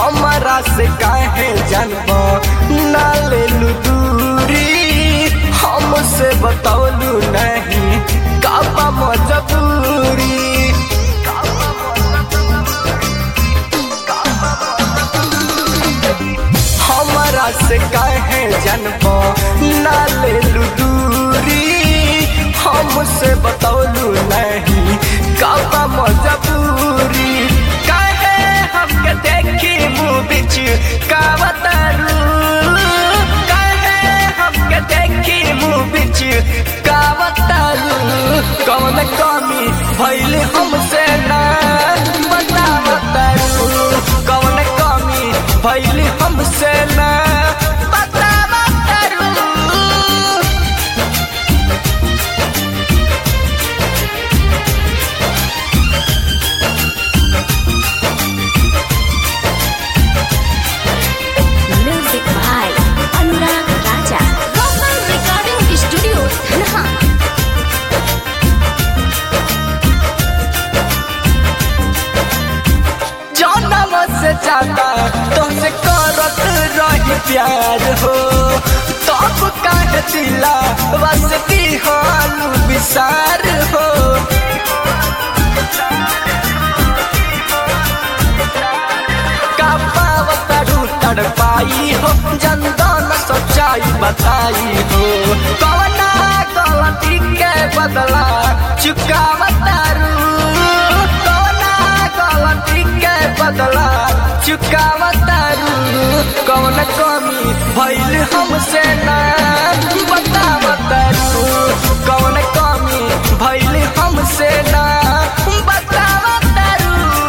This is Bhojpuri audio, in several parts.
हमारा से काहे जानब ना ले दूरी हमसे बतौलू नहीं काबा मजबूरी हमारा से काहे जानब ना ले दूरी हमसे बतौलू नहीं काबा मजबूरी काहे हमके देखी मुँह बिच का बतारू काहे हमके देखी मुँह बिच का बतारू कौन कमी भइल हमसे ना बता बतारू कौन कमी भइल हमसे ना बता बतारू Music by Anurag Raja. Vocal Recording Studio, Dhanha. जनम से ज्यादा तुमसे करत रही प्यार हो तब काहे दिला बसती हालू विसार हो का पावतरू तड़पाई हो जनदान सच्चाई बताई हो कवना गलती के बदला चुकावतारू कवना गलती के बदला चुकावतारू कौन कमी भइल हमसे ना बतावतारू कौन कमी भइल हमसे ना बतावतारू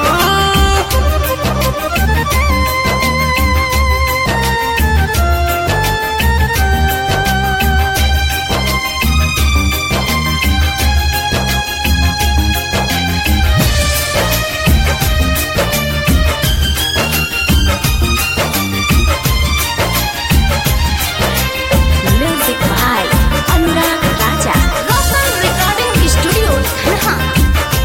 Music by Anurag Raja. Vocal Recording Studio, Dhanha.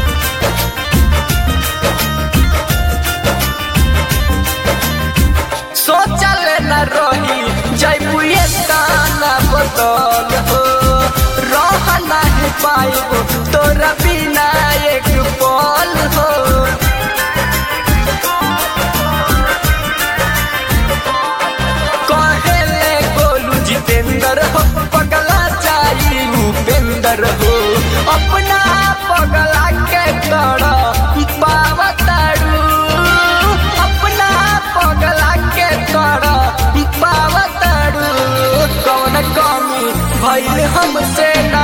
सोचल न रही जैबुए ताना बदल हो रह नहीं पाइब तोरा बिना एक पल हो कहेले गोलू जितेंद्र हो पगला चाही उपेंद्र हो अपना पगला के कर पावतारू अपना पगला के कर पावतारू कौन कमी भइल हमसे ना